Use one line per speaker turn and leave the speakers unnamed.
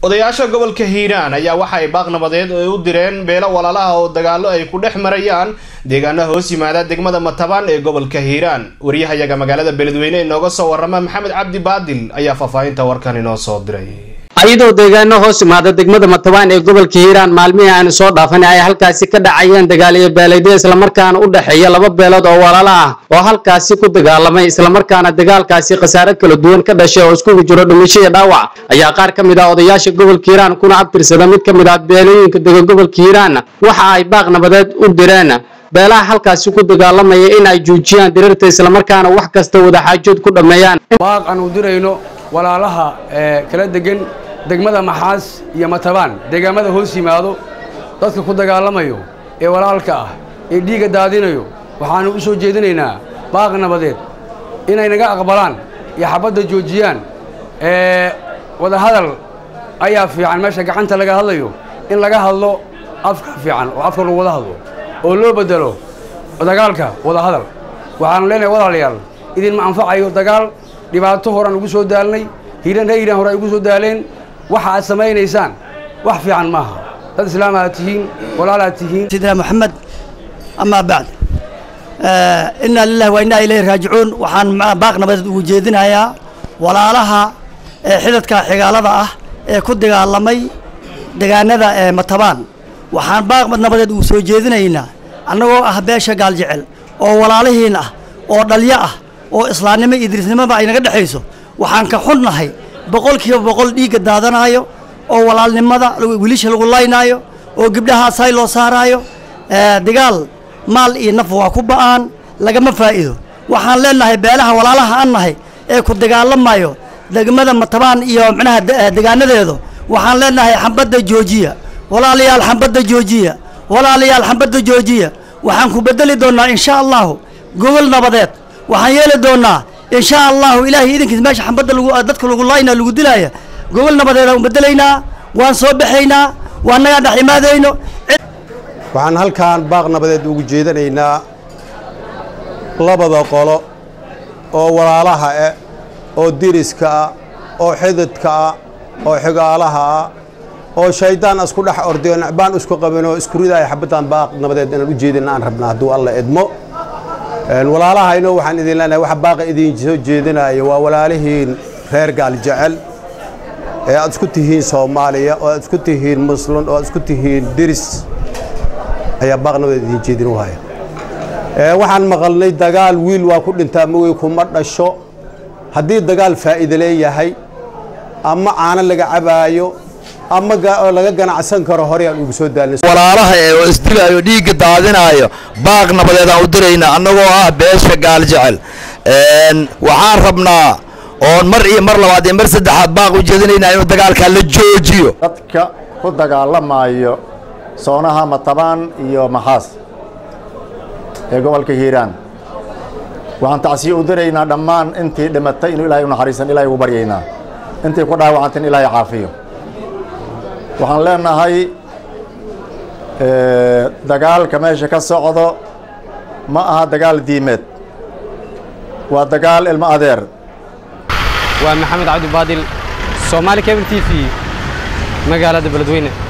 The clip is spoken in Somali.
odayaasha gobolka hiiraan ayaa waxa ay baaq nabadeed ay u direen beelo walaalaha oo dagaallo ay ku dhex marayaan deegaana hoos yimaada degmada matabaan ee gobolka hiiraan waryahayaga magaalada beledweyne inooga soo warrama maxamed cabdi baadil ayaa faahfaahinta warkan inoo soo diray
ayadoo deegaano hoos imaada degmada matabaan ee gobolka hiiraan maalmihii aan soo dhaafanay ay halkaasi ka dhacayeen dagaaliyo beeleedyo islamarkaana u dhexeeya laba beelood oo walaalo ah oo halkaasi ku dagaalamay islamarkaana dagaalkaasi khasaare kala duwan ka dhashay oo iskugu jiro dhimasho iyo dhaawac ayaa qaar ka mid ah odayaasha gobolka hiiraan kuna abtirsada mid ka mid ah beelooyinka dega gobolka hiiraan waxa ay baaq nabadeed u direen beelaha halkaasi ku dagaalamaya in ay joojiyaan dirirta islamarkaana wax kasta wadaxaajood ku dhammeeyaan
baaq aan u dirayno walaalaha ee kala degan degmada maxaas iyo matabaan deegaamada hoos yimaado dadka ku dagaalamayo ee walaalka ah ee dhiigga daadinayo waxaanu u soo jeedinaynaa baaq nabadeed inay naga aqbalaan iyo xabadda joojiyaan ee wadahadal ayaa fiican meesha gacanta laga hadlayo in laga hadlo afka fiican oo afka lagu wada hadlo oo loo beddelo dagaalka wadahadal waxaanu leenahay walaalayaal idinma anfacayo dagaal dhibaato horaan ugu soo daalnay hiiran ree hiiraan hore ay ugu soo daaleen waxa aad samaynaysaan wax fiican maaha dad islaamaad tihiin walaalaad tihiin
سيدنا محمد أما بعد آه إنا لله وإنا إليه راجعون وحان مع باقنا بدد وجيدنا يا ولا لها آه حدثك حقالة آه آه كد دقالمي دقانا آه متبان وحان باق بدنا بدد وسوجيدنا هنا أنه أه باشا قال جعل أو ولا لهنا أو دليا أو إسلامي إدريس نما بعينا قد حيسو وحان كحنا هي بقول كيف بقول ديك دادنا هايو oo walaalnimada wiilasha lagu laynaayo oo gabdhaha say loo saaraayo dagaal maal iyo naf waa ku ba'aan lagama faa'iido waxaan leenahay beelaha walaalaha an nahay ee ku dagaalamayo degmada matabaan iyo micnaha degaanadeedu waxaan leenahay xambadda joojiya walaalayaal xambadda joojiya walaalayaal xambadda joojiya waxaan ku bedeli doonnaa insha allahu gobol nabadeed waxaan yeeli doonnaa insha allahu ilaahay idinkiis meesha xambadda lagu dadka lagu laynaa lagu dilaaya gobol nabadeedaan bedelaynaa waan soo baxaynaa waan nagaa dhex imaadayno
waxaan halkan baaq nabadeed ugu jeedanaynaa labada qolo oo walaalaha ah oo diriska ah oo xididka ah oo xigaalaha ah oo shayddaan isku dhex orday oo nacbaan isku qabin oo isku ridaaya xabaddan baaq nabadeed inaan u jeedina aan rabnaa hadduu alla idmo walaalahayno waxaan idin leenahay waxa baaqa idin soo jeedinaya waa walaalihiin reer gaal jecel ee aad isku tihiin soomaaliya oo aad isku tihiin muslin oo aad isku tihiin diris ayaa baaqnabadeed idin jeedin waaya waxaan maqalnay dagaal wiil waa ku dhintaa mawey kuma dhasho haddii dagaal faa'iide leeyahay ama caano laga cabaayo ama laga ganacsan karo horey aan ugu soo daalnay
walaalaha ee oo isdilaayo dhiigga daadinaayo baaq nabadeed aan u diraynaa annagoo ah beesha gaal jecel waxaan rabnaa oon mar iyo mar labaad iyo mar saddexaad baaq u jeedinaynaa inuu dagaalkaa la joojiyo
dadka ku dagaalamayo soonaha matabaan iyo maxaas ee gobolka hiiraan waxaan tacsiye u diraynaa dhammaan intii dhimatay inuu ilaahay u naxariisan ilahay ugu baryaynaa intii ku dhaawacantay in ilaahay caafiyo waxaan leenahay dagaalka meesha ka socdo ma aha dagaal diimeed waa dagaal ilmo adeer
waa maxamed cabdi baadil soomaali cable t v magaalada beledweyne